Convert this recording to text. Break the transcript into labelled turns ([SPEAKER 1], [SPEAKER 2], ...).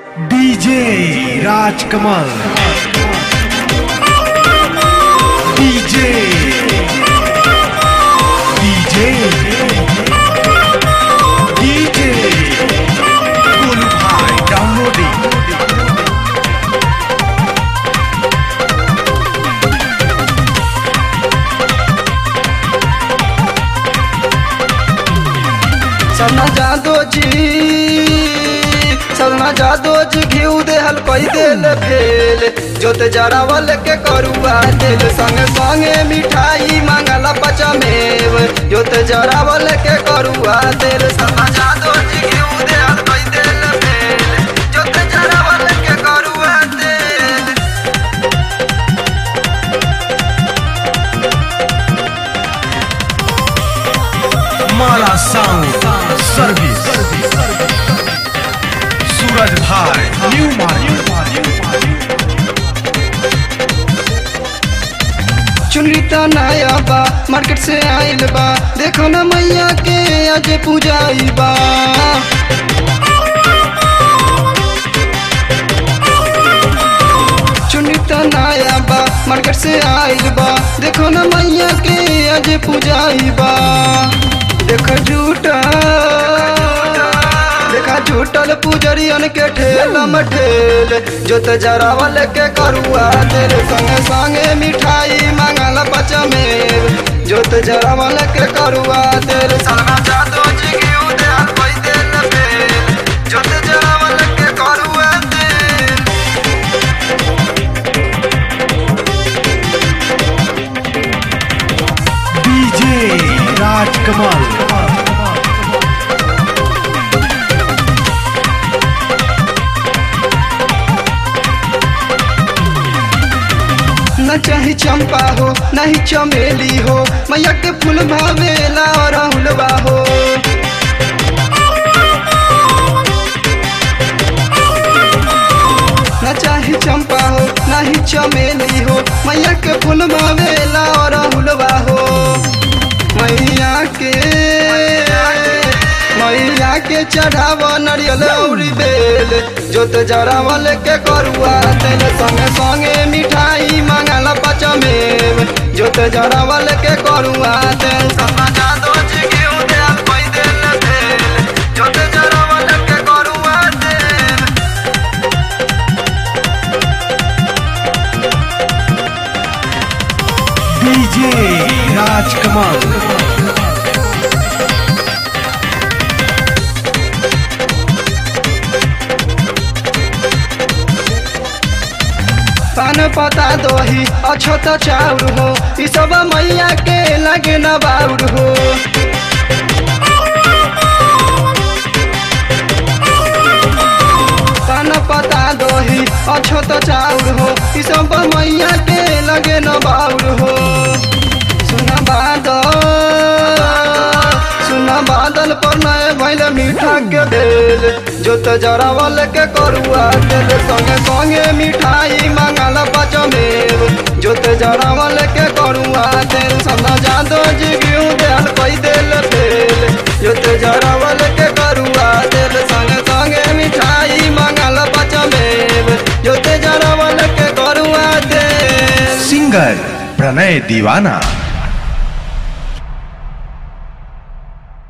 [SPEAKER 1] DJ Rajkamal DJ DJ DJ Golu भाई downloading
[SPEAKER 2] Sarna जादो जी सरना जादो जी घिउ देहल कई देल फेल जोत जरावल के करुआ दिल संग संगे मिठाई मांगला पचमेव जोत जरावल के करुआ दिल सरना जादो जी घिउ देहल कई देल फेल जोत जरावल के करुआ दिल
[SPEAKER 1] माला साउंड सर्विस सूरज भाई न्यू मार्केट
[SPEAKER 2] चुनरी त नया बा मार्केट से आइल बा देखो ना मैया के आज पूजाई बा चुनरी त नया बा मार्केट से आइल बा देखो ना मैया के आज पूजाई बा देख झूठा देखा झूठल पुजरियन के ठेल मठेल जोत जरावल के करुआ तेरे संगे संगे मिठाई मांगल पचमेव जोत जरावल के करुआ तेरे सलमा जादो जी घिउ दे कोई देल फेल जोत जरावल के करुआ तेल
[SPEAKER 1] डीजे राजकमल
[SPEAKER 2] न चाही चंपा हो न ही चमेली हो मैया के फूल भावेला और राहुलवा हो न चाही चंपा हो न ही चमेली हो मैया के फूल भावेला और राहुलवा हो मैया के मैया के चढ़ाव नरियल और बेल जोत जरावल के करुआ तेल संगे संगे मिठाई मांगल पचमेव जोत जरावल के करुआ तेल समा जादो जी घिउ दे कोई देल फेल जोत जरावल के करुआ तेल
[SPEAKER 1] डीजे राजकमल
[SPEAKER 2] पान पता दोही अछत चाउर हो ई सब मैया के लगे न बाउर हो पान पता दोही अछत चाउर हो ई सब मैया के लगे न बाउर हो सुना बादल सुना बादल पर नए भैल मीठा के बेल जोत जरावल के करुआ तेल संगे संगे मिठाई मांगल पचमेव जोत जरावल के करुआ तेल सदा जादो जी घिउ देल कोई देल फेल जोत जरावल के करुआ तेल संगे संगे मिठाई मांगल पचमेव जोत जरावल के करुआ तेल
[SPEAKER 1] सिंगर प्रणय दीवाना